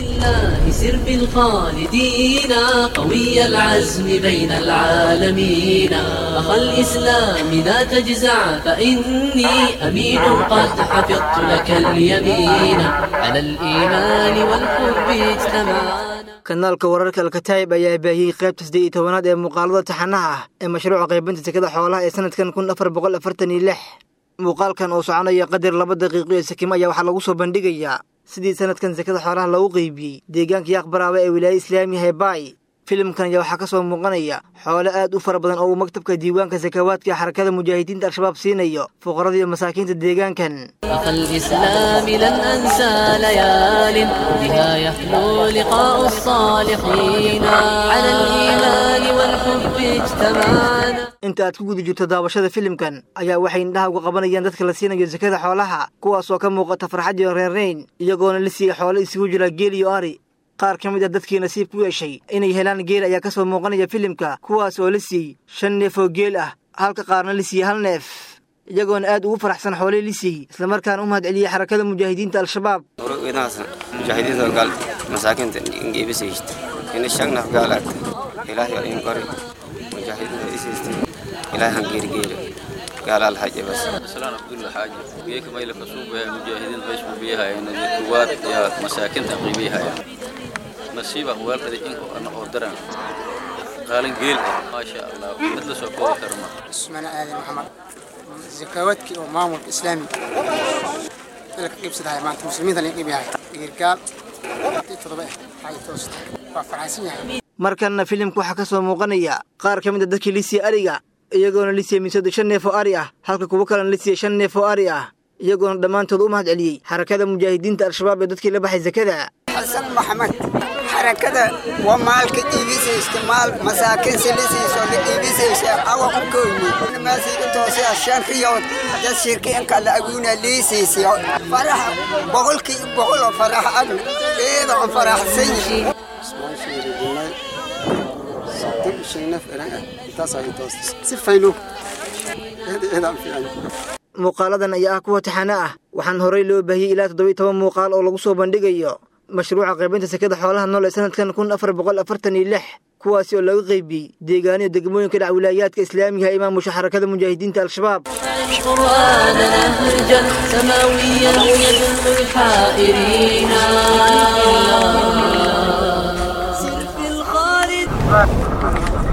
لله سر في الخالدين قوي العزم بين العالمين أخا الإسلام لا تجزع فإني أمين قد حفظت لك اليمين على الإيمان والحب اجتمعنا kanaalka wararka alkataayib ayaa baahiyey qaybta siddeed iyo tobanaad ee muuqaalada taxanaha ah ee mashruuca qaybinta sekada xoolaha ee sanadkan kun afar boqol afartan iyo lix muuqaalkan oo soconaya qadar laba daqiiqo ee sakimo ayaa waxaa lagu soo bandhigayaa sidii sanadkan sekada xoolaha loogu qeybiyey deegaanka yaaqbaraaba ee wilaaya islaamiya hebaay filimkan ayaa waxaa ka soo muuqanaya xoole aad u fara badan oo uu maktabka diiwaanka sakawaadka ee xarakada mujaahidiinta al-shabaab siinayo fuqarada iyo masaakiinta deegaankan أخ الإسلام لن أنسى ليال بها يحلو لقاء الصالحين على الإيمان والحب اجتمعنا inta aad ku guda jirto daawashada filimkan ayaa waxay indhaha uga qabanayaan dadka la siinayo sakada xoolaha kuwaasoo ka muuqata farxad iyo reernayn iyagoona la siiyey xoolo isugu jira geel iyo ari qaar ka mid ah dadkii nasiib ku yeeshay inay helaan geel ayaa ka soo muuqanaya filimka kuwaas oo la siiyey shan neef oo geel ah halka qaarna la siiyey hal neef iyagoona aad ugu faraxsan xooley la siiyey islamarkaana u mahad celiyey xarakada mujaahidiinta al-shabaab ورقيناس مجاهدين قال مساكن نجيب سيشت إن الشغنة قالت إلهي أين قري مجاهدين إسيست إلهي هنجير جير قال الحاجة بس سلام عبد الله حاجة بيك ما يلك سوق مجاهدين بيش بيها يعني الكوات يا مساكن تقريبيها يعني نصيبه هو الذي إنه أنا أقدرن قال جيل ما شاء الله مثل سوق كرمه اسمنا آدم محمد زكواتك ومامور إسلامي لك قيب سدها ما أنت مسلمين اللي قيب هاي قال تضبع هاي توست وفرحسين يعني markanna filimka waxaa ka soo muuqanaya qaar ka mid a dadkii la siiyey ariga iyagoona la siiyey miisadu shan neef oo ari ah halka kuwo kalena la siiyey shan neef oo ari ah iyagoona dhammaantood u mahad celiyey xarakada mujaahidiinta al-shabaab ee dadkii la baxay sakada حسن محمد حركة ومالك إيبيس استعمال مساكن سلسيس ولا إيبيس أو كويني ما سيكون توسي عشان خيوط ده شركة إنك على أقونا ليسيس فرح بقول كي بقول فرح أقل إيه ده فرح سيء muuqaaladan ayaa ah kuwa taxane ah waxaan horey loo baahiyey ilaa toddobiyo toban muuqaal oo lagu soo bandhigayo mashruuca qaybinta sekada xoolaha nool ee sanadkan kun afar boqol afartan iyo lix kuwaasi oo laga qaybiyey deegaaniyo degmooyinka dhac wilaayaadka islaamiga ee maamusha xarakada mujaahidiinta al-shabaab القرآن نهجا سماويا يدل الحائرين سر في الخالد